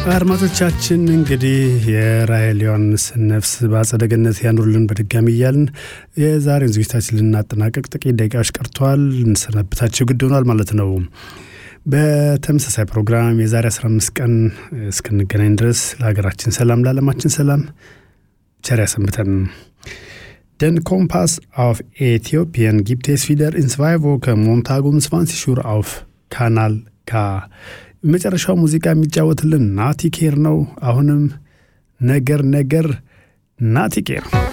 አድማጮቻችን እንግዲህ የራሔል ዮሐንስን ነፍስ በአጸደ ገነት ያኑርልን በድጋሚ እያልን የዛሬውን ዝግጅታችን ልናጠናቀቅ ጥቂት ደቂቃዎች ቀርተዋል። እንሰናብታቸው ግድ ሆኗል ማለት ነው። በተመሳሳይ ፕሮግራም የዛሬ 15 ቀን እስክንገናኝ ድረስ ለሀገራችን ሰላም፣ ለዓለማችን ሰላም ቸር ያሰንብተን። Den Kompass auf Äthiopien gibt es wieder in zwei Wochen Montag um 20 Uhr auf Kanal K. መጨረሻው ሙዚቃ የሚጫወትልን ናቲኬር ነው። አሁንም ነገር ነገር ናቲኬር